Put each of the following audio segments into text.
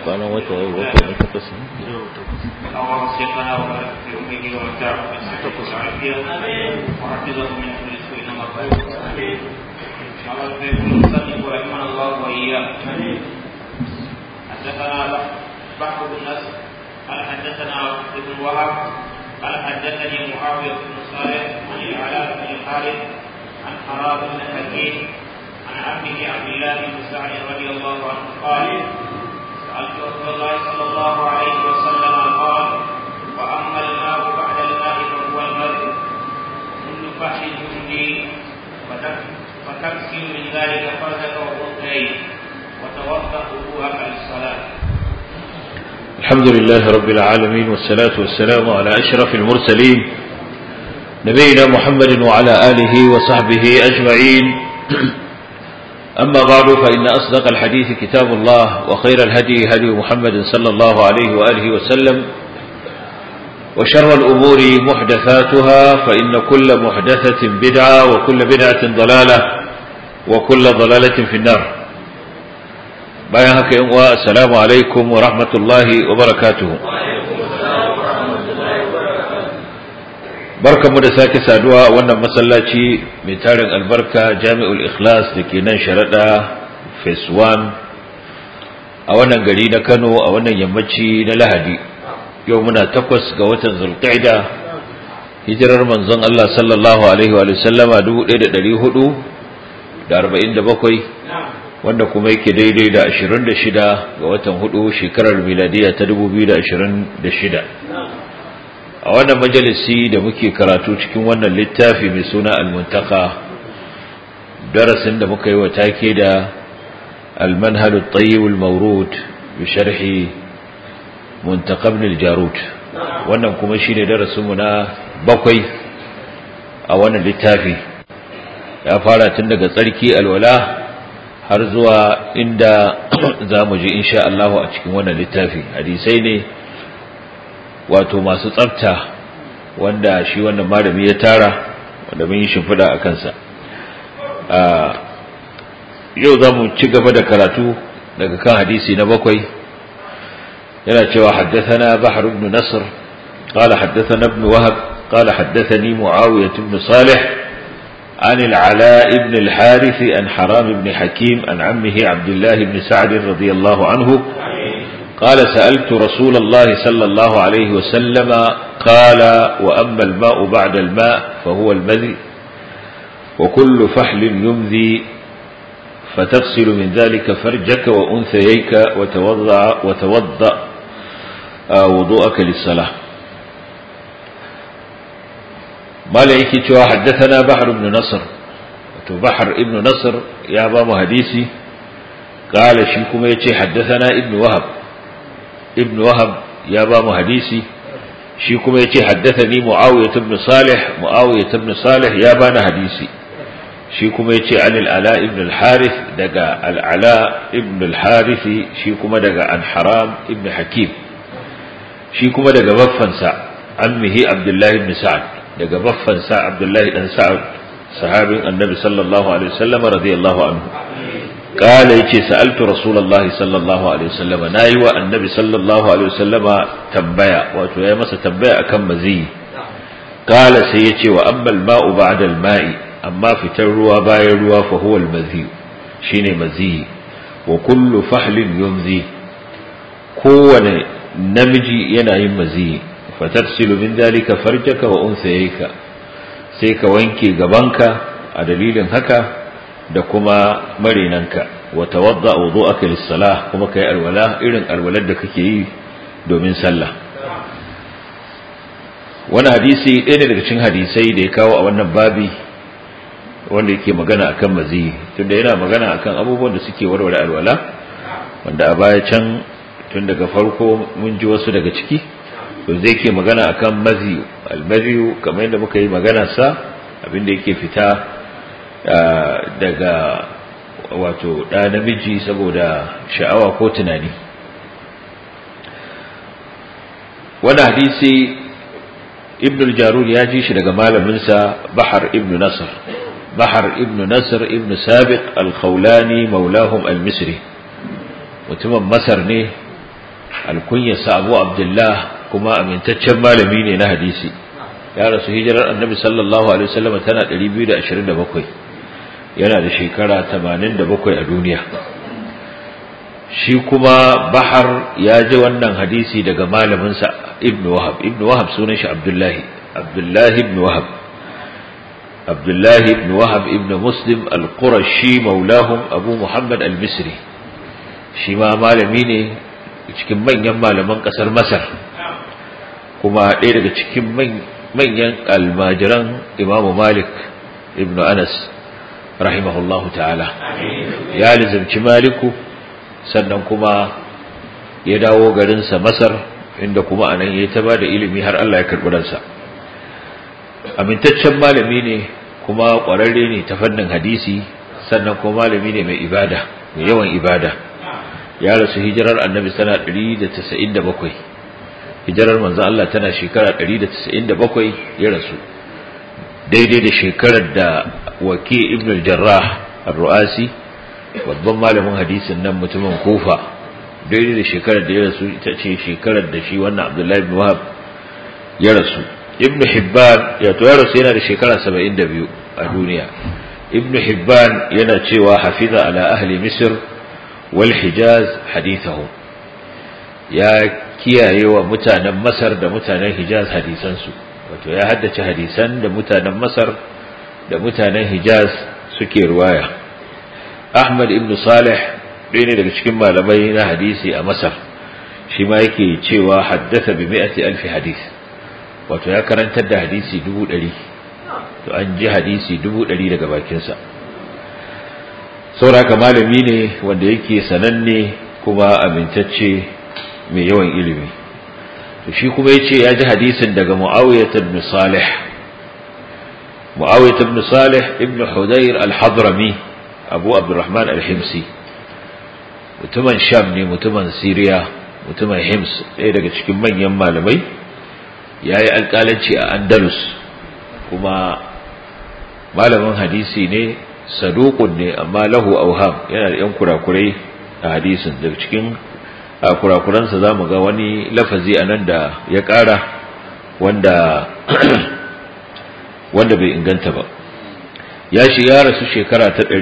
kwanan wata yau wata na takwas ne اللهم صلنا وبارك في امه ومتاعه في الصحه والعافيه وحفظه من كل سوء ومكروه اللهم يكون المصنف رحمنا الله واياه حدثنا بحر بن نصر قال حدثنا ابن وهب قال حدثني معاويه بن صالح عن العلاء بن الحارث عن حرام بن حكيم عن عمه عبد الله بن سعد رضي الله عنه قال سألت رسول الله صلى الله عليه وسلم قال وأما الماء بعد الماء فهو المرء كل فحش جندي فتكسر من ذلك فرجك وأنثيك وتوضأ وضوءك للصلاة الحمد لله رب العالمين والصلاة والسلام على أشرف المرسلين نبينا محمد وعلى آله وصحبه أجمعين أما بعد فإن أصدق الحديث كتاب الله وخير الهدي هدي محمد صلى الله عليه وآله وسلم وشر الأمور محدثاتها فإن كل محدثة بدعة وكل بدعة ضلالة وكل ضلالة في النار bayan haka yan uwa assalamu alaikum wa rahmatullahi wa barakatuhu barkamu da sake saduwa a wannan masallaci mai tarin albarka jami'ul ikhlas da ke nan sharaɗa phase 1 a wannan gari na kano a wannan yammaci na lahadi yau muna takwas ga watan zulqa'ida hijirar manzon Allah sallallahu alaihi wa sallama 1447 wanda kuma yake daidai da 26 ga watan hudu shekarar miladiya ta 2026 a wannan majalisi da muke karatu cikin wannan littafi mai suna al-muntaka darasin da muka yi wa take da al-manhal at-tayyib al-mawrud bi sharhi muntaka ibn al-jarud wannan kuma shine darasin mu na bakwai a wannan littafi ya fara tun daga tsarki alwala har zuwa inda za mu ji insha Allah a cikin wannan littafi hadisai ne wato masu tsafta wanda shi wannan malami ya tara wanda mun yi shimfiɗa a kansa yau za mu ci gaba da karatu daga kan hadisi na bakwai yana cewa haddathana bahar ibn nasr qala haddathana ibn wahab qala haddathani muawiyah ibn salih عن العلاء بن الحارث عن حرام بن حكيم عن عمه عبد الله بن سعد رضي الله عنه قال سألت رسول الله صلى الله عليه وسلم قال وأما الماء بعد الماء فهو المذي وكل فحل يمذي فتغسل من ذلك فرجك وأنثييك وتوضع, وتوضأ وضوءك للصلاة مالك حدثنا بحر بن نصر بحر ابن نصر يا بام حديثي قال شيكم يتي حدثنا ابن وهب ابن وهب يا بام حديثي شيكم يتي حدثني معاوية بن صالح معاوية بن صالح يا بان حديثي شيكم يتي عن العلاء ابن الحارث دقا العلاء ابن الحارث شيكم دقا عن حرام ابن حكيم شيكم دقا بفنسا عمه عبد الله بن سعد daga baffansa Abdullahi dan Sa'ad sahabin Annabi sallallahu alaihi wasallam radiyallahu anhu kala yace sa'altu Rasulullahi sallallahu alaihi wasallam nayi wa Annabi sallallahu alaihi wasallam tambaya wato yayi masa tambaya akan mazi kala sai yace wa ammal ma'u ba'da al-ma'i amma fitar ruwa bayan ruwa fa huwa al-mazi shine mazi wa kullu fahlin yumzi kowane namiji yana yin mazi fataksilu min dalika farjaka wa unsayka sai ka wanke gabanka a dalilin haka da kuma marinanka wa tawadda wudu'aka lis-salah kuma kai alwala irin alwalar da kake yi domin sallah wani hadisi ɗaya ne daga cikin hadisai da ya kawo a wannan babi wanda yake magana akan mazi tunda yana magana akan abubuwan da suke warware alwala wanda a baya can tun daga farko mun ji wasu daga ciki to zai ke magana akan maziyu almaziyu kamar yadda muka yi magana sa abinda yake fita daga wato ɗa namiji saboda sha'awa ko tunani wani hadisi ibn al-jarud ya ji shi daga malaminsa bahar ibn nasr bahar ibn nasr ibn sabiq al-khawlani maulahum al-misri mutumin masar ne alkunyarsa abu abdullah kuma amintaccen malami ne na hadisi ya rasu hijirar annabi sallallahu alaihi wasallam tana 227 yana da shekara 87 a duniya shi kuma bahar ya ji wannan hadisi daga malaminsa ibn wahab ibn wahab sunan shi abdullahi abdullahi ibn wahab abdullahi ibn wahab ibn muslim al-qurashi maulahum abu muhammad al-misri shi ma malami ne cikin manyan malaman kasar masar kuma ɗaya daga cikin manyan almajiran imamu malik ibn anas rahimahullahu ta'ala ya lizimci maliku sannan kuma ya dawo garinsa masar inda kuma anan ya ta ba da ilimi har Allah ya karɓi ransa amintaccen malami ne kuma ƙwararre ne ta fannin hadisi sannan kuma malami ne mai ibada mai yawan ibada ya rasu hijirar annabi tana 197 hijirar manzo Allah tana shekara 197 ya rasu daidai da shekarar da waki ibn al-jarrah ar-ru'asi babban malamin hadisin nan mutumin kufa daidai da shekarar da ya rasu ita ce shekarar da shi wannan abdullahi ibn wahab ya rasu ibn hibban ya to ya rasu yana da shekara 72 a duniya ibn hibban yana cewa hafiza ala ahli misr wal hijaz hadithahu ya kiyaye wa mutanen masar da mutanen hijaz hadisansu wato ya haddace hadisan da mutanen masar da mutanen hijaz suke ruwaya ahmad ibn salih ɗaya ne daga cikin malamai na hadisi a masar shi ma yake cewa haddasa bi mi'ati alfi hadis wato ya karantar da hadisi dubu ɗari to an ji hadisi dubu ɗari daga bakinsa sauraka malami ne wanda yake sananne kuma amintacce mai yawan ilimi to shi kuma yace ya ji hadisin daga Muawiyah ibn Salih Muawiyah ibn Salih ibn Hudayr al-Hadrami Abu Abdurrahman al-Himsi mutumin Sham ne mutumin Syria mutumin Hims ɗaya daga cikin manyan malamai yayi alƙalanci a Andalus kuma malamin hadisi ne saduqun ne amma lahu auham yana da yan kurakurai a hadisin daga cikin a kurakuransa za mu ga wani lafazi a nan da ya ƙara wanda wanda bai inganta ba ya shi ya rasu shekara ta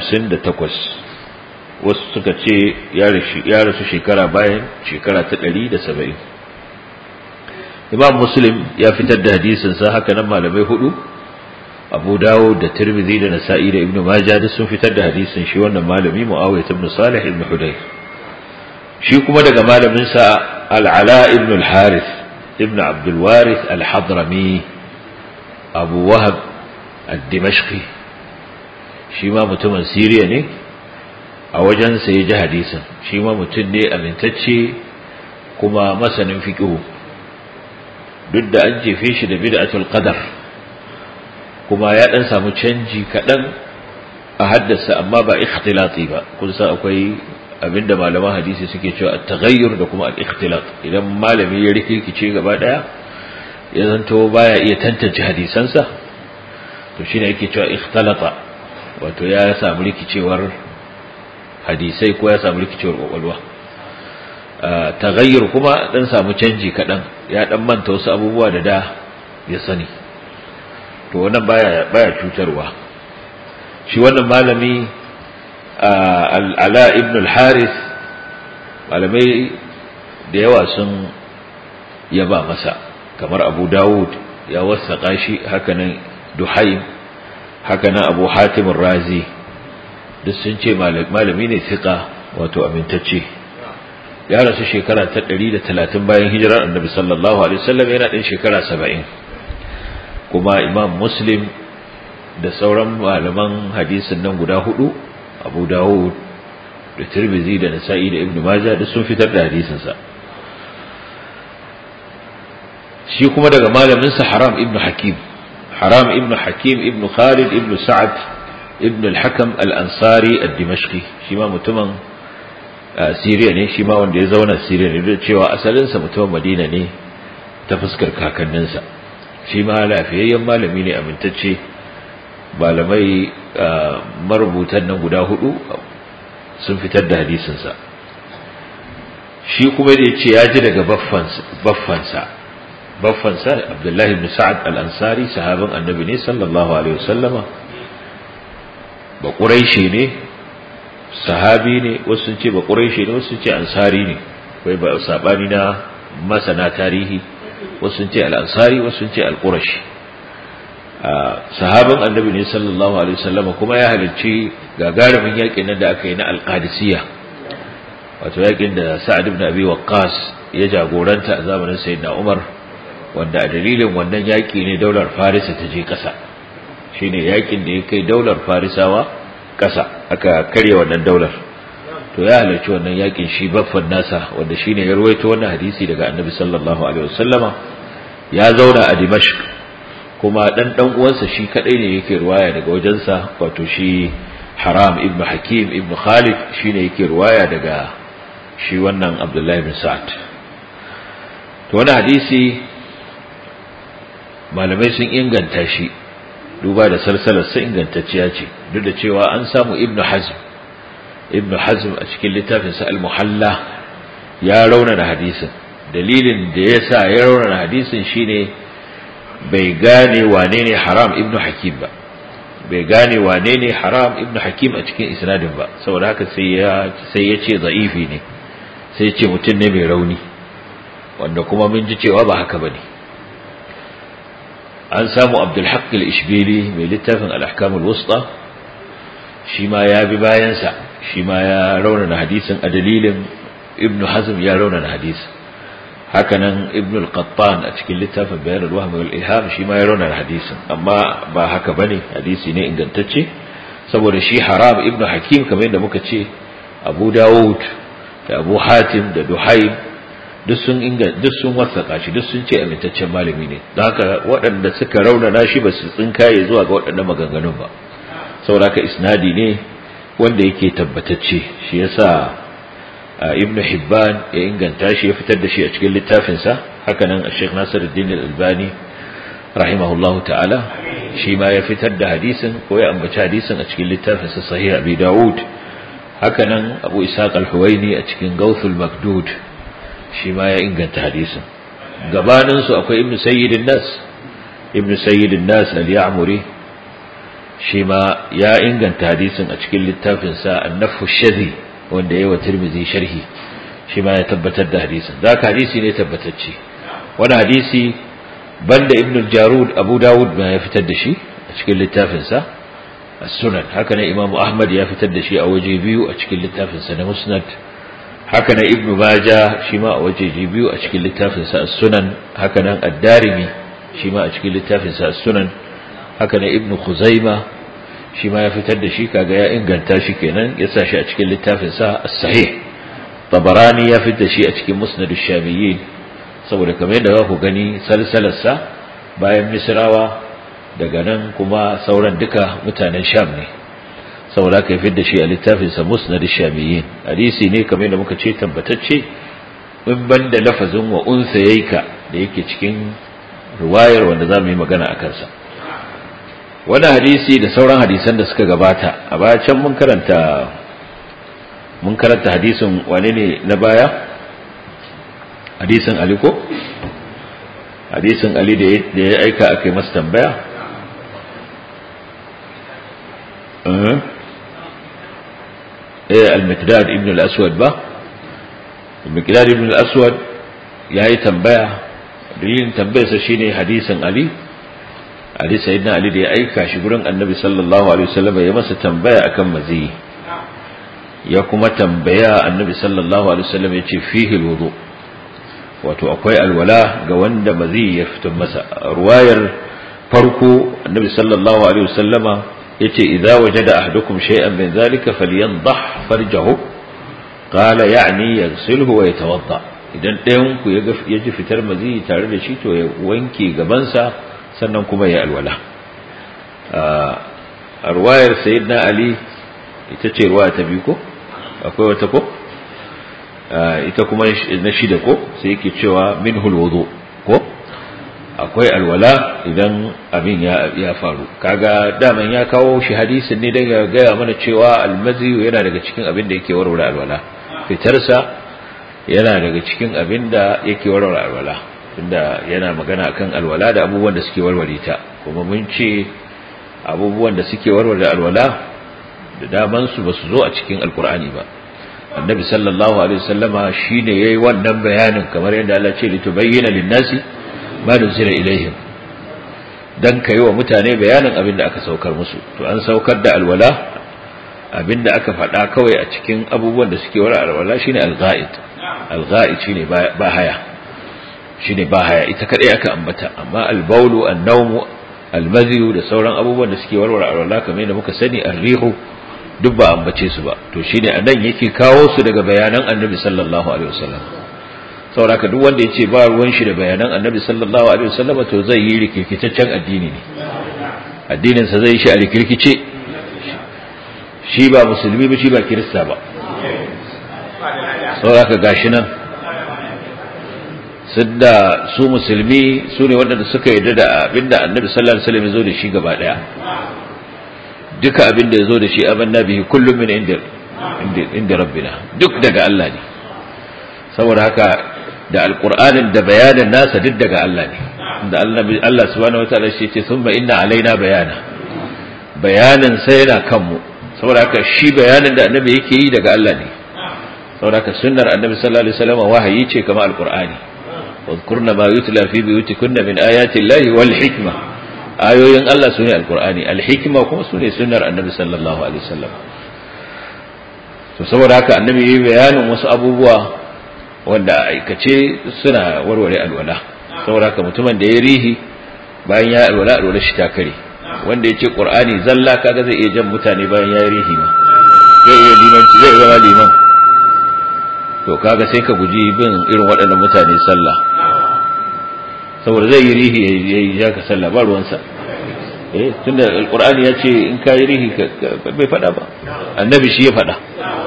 158 wasu suka ce ya rasu shekara bayan shekara ta 170 imam muslim ya fitar da hadisinsa haka nan malamai hudu abu dawo da tirmidhi da nasa'i da ibnu majah duk sun fitar da hadisin shi wannan malami muawiyah ibn salih ibn hudayr shi kuma daga malaminsa al'ala ibn al-harith ibn abdulwarith al-hadrami abu wahab al-dimashqi shi ma mutumin siriya ne a wajensa ya ji hadisin shi ma mutum ne amintacce kuma masanin fiƙihu duk da an jefe shi da bid'atul qadar kuma ya ɗan samu canji kaɗan a haddasa amma ba ikhtilati ba kun san akwai abinda malaman hadisi suke cewa at-taghayyur da kuma al-ikhtilat idan malami ya rikice gaba daya ya zanto baya iya tantance hadisansa to shine yake cewa ikhtalata wato ya samu rikicewar hadisai ko ya samu rikicewar kwakwalwa taghayyur kuma dan samu canji kadan ya dan manta wasu abubuwa da da ya sani to wannan baya baya cutarwa shi wannan malami al'ala ibn al-haris malamai da yawa sun yaba masa kamar abu dawud ya wasaƙa shi hakanan duhaim hakanan abu hatimin razi duk sun ce malami ne fiƙa wato amintacce ya rasu shekara ta 130 bayan hijirar annabi sallallahu alaihi wasallam yana ɗin shekara 70 kuma imam muslim da sauran malaman hadisin nan guda hudu abu dawud da tirmizi da nasa'i da ibnu maja da sun fitar da hadisinsa shi kuma daga malaminsa haram ibnu hakim haram ibnu hakim ibnu khalid ibnu sa'ad ibnu al-hakam al-ansari ad-dimashqi shi ma mutumin siriya ne shi ma wanda ya zauna siriya ne da cewa asalinsa mutumin madina ne ta fuskar kakanninsa shi ma lafiyayyen malami ne amintacce malamai marubutan nan guda hudu sun fitar da hadisinsa shi kuma da yace ya ji daga baffansa baffansa baffansa Abdullah ibn Sa'ad al-Ansari sahabin Annabi ne sallallahu alaihi wasallama ba Quraishi ne sahabi ne wasu sun ce ba Quraishi ne wasu sun ce ansari ne kai ba sabani na masana tarihi wasu sun ce al-Ansari wasu sun ce al-Qurashi sahabin Annabi ne sallallahu alaihi wasallama kuma ya halarci gagarumin yakin nan da aka yi na al-Qadisiyya wato yakin da Sa'ad ibn Abi Waqqas ya jagoranta a zamanin Sayyidina Umar wanda a dalilin wannan yaki ne daular Farisa ta je kasa shine yakin da ya kai daular Farisawa kasa aka karya wannan daular to ya halarci wannan yakin shi baffan nasa wanda shine ya ruwaito wannan hadisi daga Annabi sallallahu alaihi wasallama ya zauna a Dimashq kuma dan dan uwansa shi kadai ne yake ruwaya daga wajensa wato shi Haram ibn Hakim ibn Khalid shine yake ruwaya daga shi wannan Abdullahi bin Sa'ad to wannan hadisi malamai sun inganta shi duba da salsalar sa ingantacciya ce duk da cewa an samu Ibn Hazm Ibn Hazm a cikin littafin sa Al-Muhalla ya raunana hadisin dalilin da yasa ya raunana hadisin shine bai gane wane ne Haram ibn Hakim ba bai gane wane ne Haram ibn Hakim a cikin isnadin ba saboda haka sai ya sai ya ce za'ifi ne sai ce mutum ne mai rauni wanda kuma mun ji cewa ba haka bane an samu Abdul Haqq al-Ishbili mai littafin al-Ahkam al-Wusta shi ma ya bi bayan sa shi ma ya raunana hadisin a dalilin Ibn Hazm ya raunana hadisin hakanan Ibn al-Qattan a cikin littafin Bayan al-Wahm wal Ilham shi ma ya raunana hadisin amma ba haka bane hadisi ne ingantacce saboda shi Haram Ibn Hakim kamar yadda muka ce Abu Dawud da Abu Hatim da Duhaim duk sun inga duk sun wasaka shi duk sun ce amintaccen malami ne don haka waɗanda suka raunana shi ba su tsinkaye zuwa ga waɗannan maganganun ba saboda haka isnadi ne wanda yake tabbatacce shi yasa Ibn Hibban ya inganta shi ya fitar da shi a cikin littafin sa haka nan Sheikh Nasiruddin Al-Albani rahimahullahu ta'ala shi ma ya fitar da hadisin ko ya ambaci hadisin a cikin littafin sa Sahih Abi Dawud haka nan Abu Ishaq Al-Huwaini a cikin Gawthul Makdud shi ma ya inganta hadisin gabanin su akwai ibnu sayyidin nas ibnu sayyidin nas al-ya'muri shi ma ya inganta hadisin a cikin littafin sa an-nafu shadhi wanda yayi wa tirmidhi sharhi shi ma ya tabbatar da hadisin zaka hadisi ne tabbatacce wani hadisi banda ibnu jarud abu dawud ma ya fitar da shi a cikin littafin sa as-sunan haka ne imam ahmad ya fitar da shi a waje biyu a cikin littafin sa na musnad haka nan ibnu maja shi ma a wajeji biyu a cikin littafin sa as-sunan haka nan ad-darimi shi ma a cikin littafin sa as-sunan haka nan ibnu khuzaima shi ma ya fitar da shi kaga ya inganta shi kenan ya sa shi a cikin littafin sa as-sahih tabarani ya fitar da shi a cikin musnad ash-shamiyyin saboda kamar yadda za ku gani salsalar sa bayan misrawa daga nan kuma sauran duka mutanen sham ne saboda aka fi da shi a littafinsa musnad shamiyyin hadisi ne kamar da muka ce tabbatacce in banda lafazin wa unsa yayka da yake cikin riwayar wanda zamu yi magana a kansa wani hadisi da sauran hadisan da suka gabata a baya can mun karanta mun karanta hadisin wane ne na baya hadisin ali ko hadisin ali da ya aika aka yi masa tambaya al-miqdad ibn al-aswad ba al-miqdad ibn al-aswad yayi tambaya dalilin tambayarsa shine hadisin ali ali sayyidina ali da ya aika shi gurin annabi sallallahu alaihi wasallam ya masa tambaya akan mazi ya kuma tambaya annabi sallallahu alaihi wasallam ya ce fihi alwudu wato akwai alwala ga wanda mazi ya fito masa ruwayar farko annabi sallallahu alaihi wasallama yace idza wajada ahadukum shay'an min dhalika falyanḍah farjahu qala ya'ni yaghsilhu wa yatawadda idan ɗayan ku ya ji fitar mazi tare da shi to ya wanke gabansa sannan kuma ya alwala a ruwayar sayyidina ali ita ce ruwa ta biyu ko akwai wata ko ita kuma na shida ko sai yake cewa minhul wudu ko akwai alwala idan abin ya faru kaga daman ya kawo shi hadisin ne dan ya gaya mana cewa almazi yana daga cikin abin da yake warware alwala fitarsa yana daga cikin abin da yake warware alwala inda yana magana akan alwala da abubuwan da suke warware ta kuma mun ce abubuwan da suke warware alwala da daman su basu zo a cikin alkur'ani ba annabi sallallahu alaihi wasallama shine yayi wannan bayanin kamar yadda Allah ce litubayyana lin-nasi ma nuzila ilaihim dan kai wa mutane bayanin abin da aka saukar musu to an saukar da alwala abin da aka faɗa kawai a cikin abubuwan da suke wara alwala shine al-ghaid al-ghaid shine ba haya shine ba haya ita kadai aka ambata amma al-bawlu an-nawm al-madhi da sauran abubuwan da suke warware alwala kamar yadda muka sani ar-rihu duk ba ambace su ba to shine anan yake kawo su daga bayanan annabi sallallahu alaihi wasallam saboda duk wanda yace ba ruwan shi da bayanan annabi sallallahu alaihi wasallam to zai yi rikirkitaccen addini ne addinin sa zai shi a rikirkice shi ba musulmi ba shi ba kirista ba saboda gashi nan sidda su musulmi su ne waɗanda suka yarda da abinda annabi sallallahu alaihi wasallam ya zo da shi gaba daya duka abin da ya zo da shi amanna bihi kullum min inda inda rabbina duk daga Allah ne saboda haka da alqur'anin da bayanin nasa duk daga Allah ne da Allah Allah subhanahu wataala shi ce thumma inna alaina bayana bayanin sai yana kanmu saboda haka shi bayanin da annabi yake yi daga Allah ne saboda haka sunnar annabi sallallahu alaihi wasallam wahayi ce kamar alqur'ani واذكرن ما يتلى في بيوتكن من آيات الله والحكمة ayoyin Allah su ne alkur'ani alhikima kuma su ne sunnar annabi sallallahu alaihi wasallam to saboda haka annabi yi bayanin wasu abubuwa wanda aikace suna warware alwala saboda haka mutumin da ya rihi bayan ya alwala alwala shi ta kare wanda ya ce qur'ani zalla kaga zai iya jan mutane bayan ya rihi ma zai iya limanci zai zama liman to kaga sai ka guji bin irin waɗannan mutane sallah saboda zai yi rihi ya yi ja ka sallah ba ruwansa eh tunda alqur'ani ya ce in ka yi rihi bai fada ba annabi shi ya fada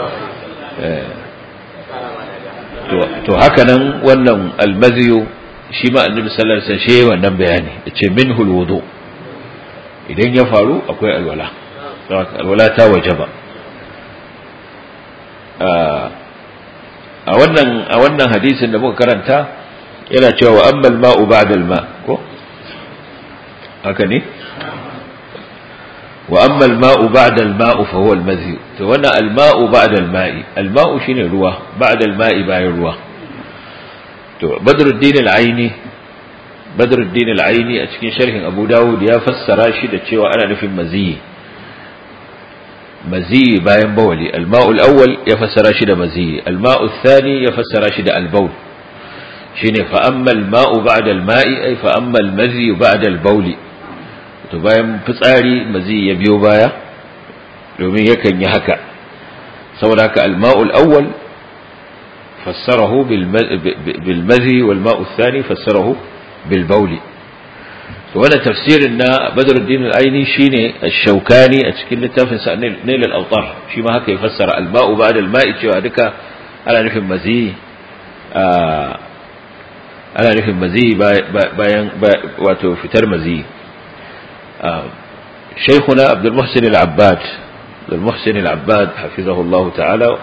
to haka nan wannan almaziyu shi ma annabi sallallahu alaihi wasallam shi wannan bayani yace minhu alwudu idan ya faru akwai alwala alwala ta wajaba a wannan a wannan hadisin da muka karanta yana cewa wa ammal ma'u ba'da al-ma ko haka ne wa ammal ma'u ba'da al-ma'u fa huwa al-madhi to wannan al-ma'u ba'da al-ma'i al-ma'u shine ruwa ba'da al-ma'i bayan ruwa to badruddin al-aini badruddin al-aini a cikin sharhin abu dawud ya fassara shi da cewa ana nufin mazi mazi bayan bawali al-ma'u al-awwal ya fassara shi da mazi al-ma'u ath-thani ya fassara shi da al-bawl shine fa amma al-ma'u ba'da al-ma'i ay fa amma al-mazi ba'da al-bawl to bayan fitsari mazi ya biyo baya domin yakan yi haka saboda haka al-ma'u al-awwal fassarahu bil mazi wal ma'u ath-thani fassarahu bil bawl to wannan tafsirin na Badruddin al-Aini shine ash-Shawkani a cikin littafin sa Nail al-Awtar shi ma haka ya fassara al-ma'u ba'da al-ma'i cewa duka ana nufin mazi ana nufin mazi bayan wato fitar mazi شيخنا عبد المحسن العباد عبد المحسن العباد حفظه الله تعالى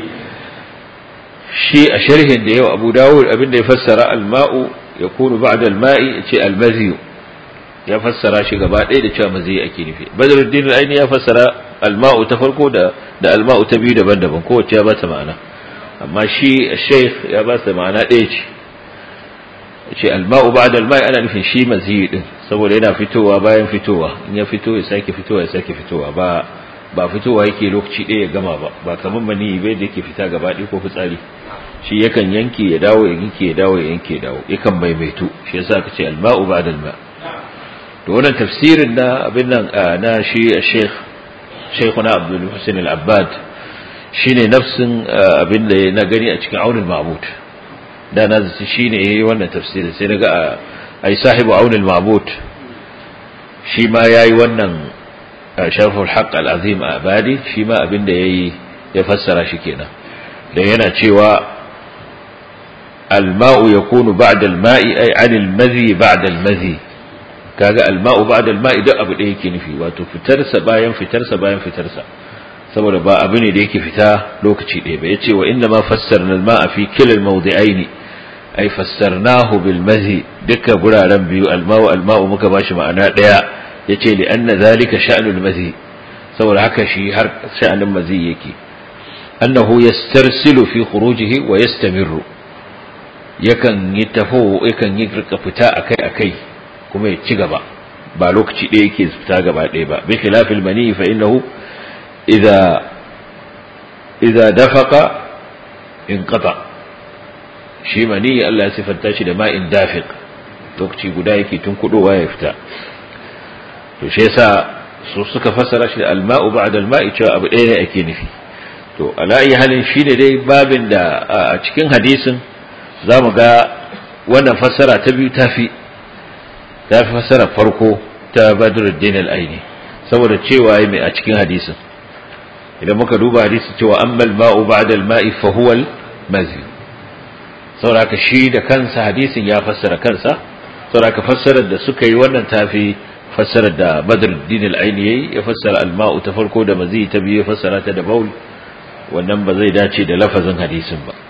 شيء شرح ده أبو داود أبن يفسر الماء يكون بعد الماء شيء المذي يفسر شيء قبل إيه ده مزي أكيد فيه بدر الدين العيني يفسر الماء تفرقه ده ده الماء تبي ده بند بن كوة يا بات معنا أما شيء الشيخ يا بات معنا إيش ce alma'u ba'da alma'i ana nufin shi maziyi din saboda yana fitowa bayan fitowa in ya fito ya sake fitowa ya sake fitowa ba ba fitowa yake lokaci ɗaya ya gama ba ba kamar mani bai da yake fita gaba ɗaya ko fitsari shi yakan yanke ya dawo ya yanke ya dawo ya yanke ya dawo yakan maimaitu shi yasa aka ce alma'u ba'da alma to wannan tafsirin na abin nan na shi Sheikh Sheikhuna Abdul Hussein Al-Abbad shine nafsin abin da na gani a cikin Aunul Ma'bud da na zaci shi ne ya yi wannan tafsirin sai daga a yi sahibu aunin mabut shi ma ya yi wannan sharful haƙ al'azim a badi shi ma abin da ya yi ya fassara shi kenan da yana cewa alma'u ya kunu ba'da alma'i ai anil mazi ba'da almazi kaga alma'u ba'da alma'i duk abu ɗaya yake nufi wato fitarsa bayan fitarsa bayan fitarsa saboda ba abu ne da yake fita lokaci ɗaya ba yace wa inna ma fassarna al-ma'a fi kilal mawdi'aini ay fassarnahu bil mazi duka guraren biyu al-ma'u al-ma'u muka bashi ma'ana ɗaya yace li anna zalika sha'nul mazi saboda haka shi har sha'anin mazi yake annahu yastarsilu fi khurujihi wa yastamirru yakan yi tafo yakan yi rika fita akai akai kuma ya ci gaba ba lokaci ɗaya yake fita gaba ɗaya ba bi khilafil mani fa innahu idza idza dafaqa inqata shi mani Allah ya sifanta shi da ma'in dafiq lokaci guda yake tun kudowa ya fita to shi yasa su suka fassara shi da alma'u ba'da alma'i cewa abu ɗaya ne ake nufi to ala ayi halin shine dai babin da a cikin hadisin zamu ga wannan fassara ta biyu tafi tafi fassara farko ta Badruddin al-Aini saboda cewa yayi mai a cikin hadisin idan muka duba hadisin cewa amma al-ma'u ba'da al-ma'i fa huwa al-mazi saboda shi da kansa hadisin ya fassara kansa saboda fassarar da suka yi wannan tafi fassarar da Badruddin al-Aini yayi ya fassara al-ma'u ta farko da mazi ta biyu ya fassara ta da baul wannan ba zai dace da lafazin hadisin ba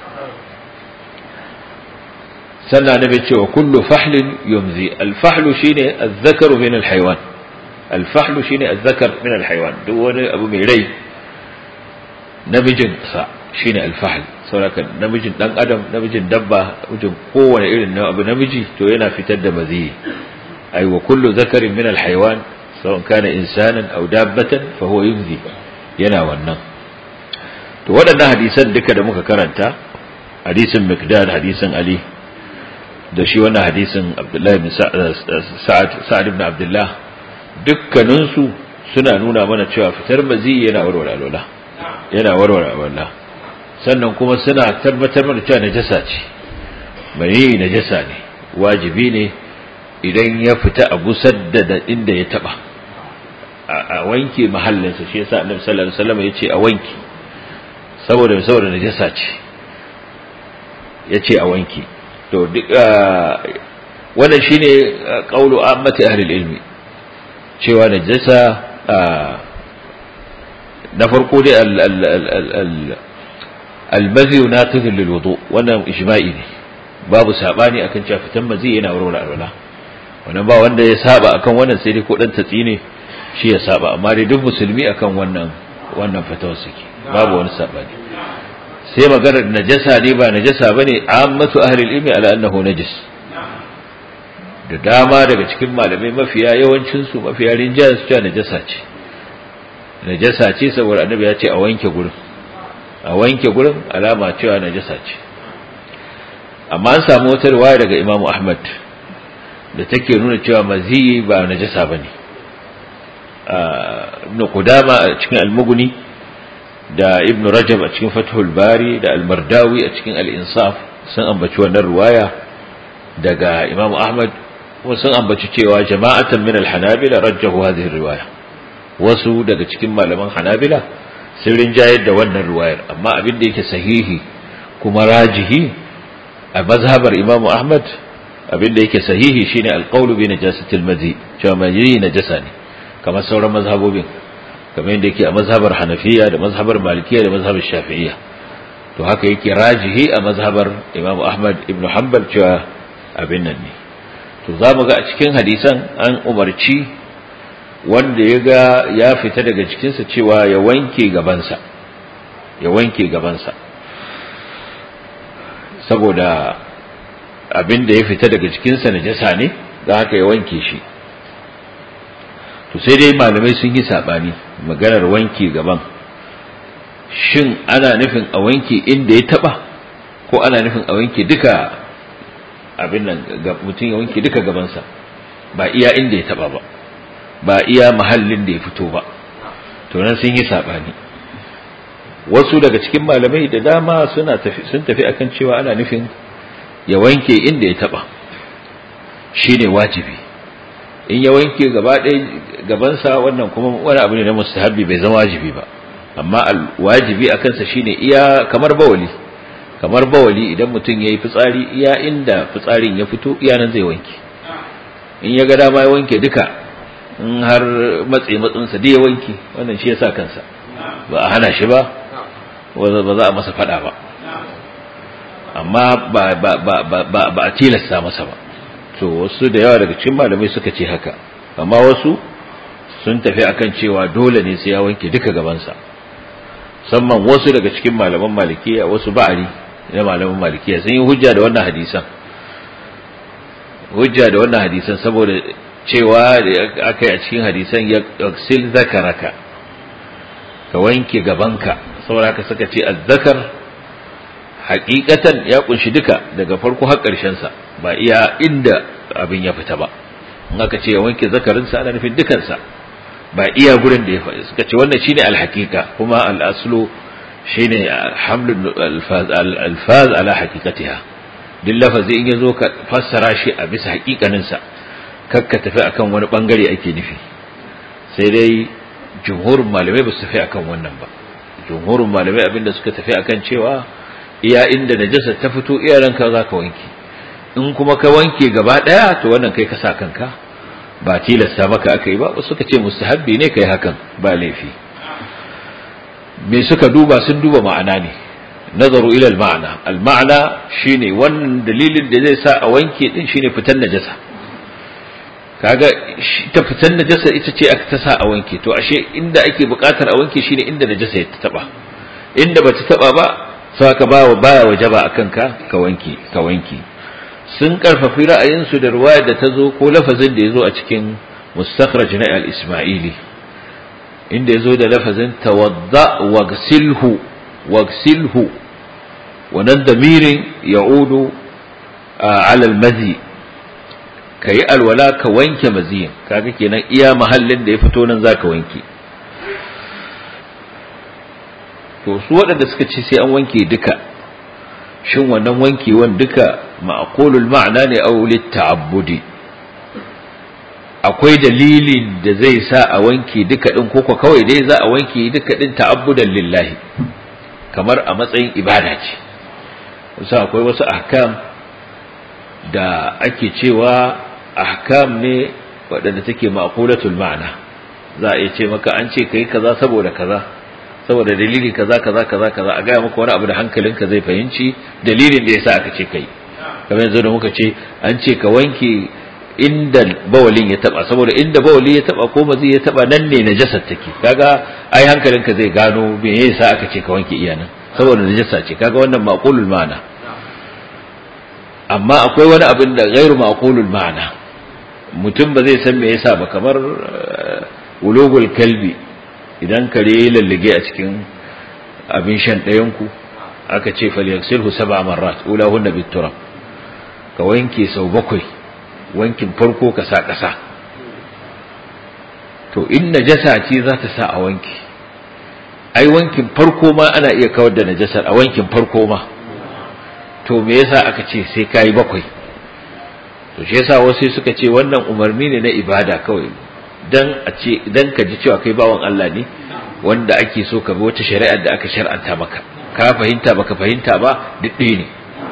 sannan annabi ce wa kullu fahlin yumzi al-fahlu shine az-zakaru min al-haywan al-fahlu shine az-zakar min al-haywan duk wani abu mai rai namijin sa shine al-fahl saboda namijin dan adam namijin dabba namijin kowane irin abu namiji to yana fitar da mazi ay wa kullu zakarin min al-haywan sawan kana insanan aw dabbatan fa huwa yumzi yana wannan to waɗannan hadisan duka da muka karanta hadisin Mikdad hadisin Ali da shi wannan hadisin Abdullahi bin Sa'ad Sa'ad ibn Abdullah dukkanin su suna nuna mana cewa fitar mazi yana warware alwala yana warware alwala sannan kuma suna tabbatar mana cewa najasa ce mani najasa ne wajibi ne idan ya fita a gusar da inda ya taba a wanke mahallinsa shi yasa Annabi sallallahu alaihi wasallam ya ce a wanke saboda saboda najasa ce yace a wanki to duk wannan shine qaulu ammati ahli ilmi cewa najasa na farko dai al al al al al-mazi naqid lil wudu wannan ijma'i ne babu sabani akan cewa fitan mazi yana warware alwala wannan ba wanda ya saba akan wannan sai dai ko dan tatsi ne shi ya saba amma dai duk musulmi akan wannan wannan fatawar suke babu wani sabani sai maganar najasa ne ba najasa bane ammatu ahli ilmi ala annahu najis da dama daga cikin malamai mafiya yawancin su mafiya rinjayen su cewa najasa ce najasa ce saboda annabi ya ce a wanke gurin a wanke gurin alama cewa najasa ce amma an samu wata riwaya daga Imam Ahmad da take nuna cewa maziyi ba najasa bane ibn Qudama a cikin al-Mughni da ibn rajab a cikin fathul bari da almardawi a cikin al-insaf sun ambaci wannan ruwaya daga imam ahmad kuma sun ambaci cewa jama'atan min al-hanabila rajjahu hadhihi riwaya wasu daga cikin malaman hanabila sun rinjayar da wannan ruwayar amma abin da yake sahihi kuma rajihi a mazhabar imam ahmad abin da yake sahihi shine al-qawlu bi najasatil madhi cewa madhi najasa ne kamar sauran mazhabobin kamar yadda yake a mazhabar hanafiya da mazhabar malikiya da mazhabar shafi'iyya to haka yake rajihi a mazhabar imam ahmad ibn hanbal cewa abin nan ne to za mu ga a cikin hadisan an umarci wanda ya ga ya fita daga cikinsa cewa ya wanke gabansa ya wanke gabansa saboda abin da ya fita daga cikinsa najasa ne don haka ya wanke shi to sai dai malamai sun yi sabani maganar wanke gaban shin ana nufin a wanke inda ya taba ko ana nufin a wanke duka abin nan mutum ya wanke duka gabansa ba iya inda ya taba ba ba iya mahallin da ya fito ba to nan sun yi sabani wasu daga cikin malamai da dama suna tafi sun tafi akan cewa ana nufin ya wanke inda ya taba shine wajibi in ya wanke gaba ɗaya gabansa wannan kuma wani abu ne na mustahabi bai zama wajibi ba amma wajibi a kansa shine iya kamar bawali kamar bawali idan mutum ya yi fitsari iya inda fitsarin ya fito iya nan zai wanke in ya ga dama ya wanke duka in har matse matsinsa da ya wanke wannan shi ya sa kansa ba a hana shi ba ba za a masa fada ba amma ba a tilasta masa ba to wasu da yawa daga cikin malamai suka ce haka amma wasu sun tafi akan cewa dole ne sai ya wanke duka gabansa musamman wasu daga cikin malaman malikiya wasu ba'ari na malaman malikiya sun yi hujja da wannan hadisan hujja da wannan hadisan saboda cewa aka yi a cikin hadisan ya sil zakaraka ka wanke gabanka saboda haka suka ce azzakar hakikatan ya kunshi duka daga farko har ƙarshen sa ba iya inda abin ya fita ba in aka ce ya wanke zakarinsa ana nufin dukansa ba iya gurin da ya faɗi suka ce wannan shine alhaqiqa kuma al-aslu shine hamlul alfaz ala haqiqatiha duk lafazi in yazo ka fassara shi a bisa haƙiƙanin sa kakka tafi akan wani bangare ake nufi sai dai jumhurin malamai ba su tafi akan wannan ba jumhurin malamai abinda suka tafi akan cewa iya inda najasa ta fito iya ranka zaka wanke in kuma ka wanke gaba daya to wannan kai ka sa kanka ba tilasta maka aka yi ba suka ce mustahabbi ne kai hakan ba laifi me suka duba sun duba ma'ana ne nazaru ila al-ma'ana al-ma'ana shine wannan dalilin da zai sa a wanke din shine fitan najasa kaga ta fitan najasa ita ce aka ta sa a wanke to ashe inda ake buƙatar a wanke shine inda najasa ya taba inda bata taba ba sai ka ba baya wajaba akan ka ka wanke ka wanke sun karfafi ra'ayinsu da ruwayar da ta zo ko lafazin da ya zo a cikin mustakhraj na al-ismaili inda ya zo da lafazin tawadda wagsilhu wagsilhu wannan damirin ya'udu ala al-mazi kayi alwala ka wanke maziyin kaga kenan iya mahallin da ya fito nan zaka wanke to su waɗanda suka ce sai an wanke duka shin wannan wankewan duka ma'qulul ma'ana ne aw litta'abbudi akwai dalilin da zai sa a wanke duka din koko kawai dai za a wanke duka din ta'abbudan lillahi kamar a matsayin ibada ce kusa akwai wasu ahkam da ake cewa ahkam ne waɗanda take ma'qulatul ma'ana za a iya ce maka an ce kai kaza saboda kaza saboda dalili kaza kaza kaza kaza a gaya maka wani abu da hankalinka zai fahimci dalilin da yasa aka ce kai kamar yanzu da muka ce an ce ka wanke inda bawalin ya taba saboda inda bawali ya taba ko mazi ya taba nan ne najasar take kaga ai hankalinka zai gano me yasa aka ce ka wanke iyanan saboda najasa ce kaga wannan maqulul ma'ana amma akwai wani abin da ghairu maqulul ma'ana mutum ba zai san me yasa ba kamar ulugul kalbi idan kare ya lallige a cikin abin shan ɗayanku aka ce falyaghsilhu sab'a marrat ulahunna biturab ka wanke sau bakwai wankin farko ka sa ƙasa to in najasa ce za ta sa a wanki ai wankin farko ma ana iya kawar da najasar a wankin farko ma to me yasa aka ce sai kayi bakwai to shi yasa wasu suka ce wannan umarni ne na ibada kawai dan a ce dan ka ji cewa kai bawan Allah ne wanda ake so ka bi wata shari'ar da aka shar'anta maka ka fahimta baka fahimta ba duk ne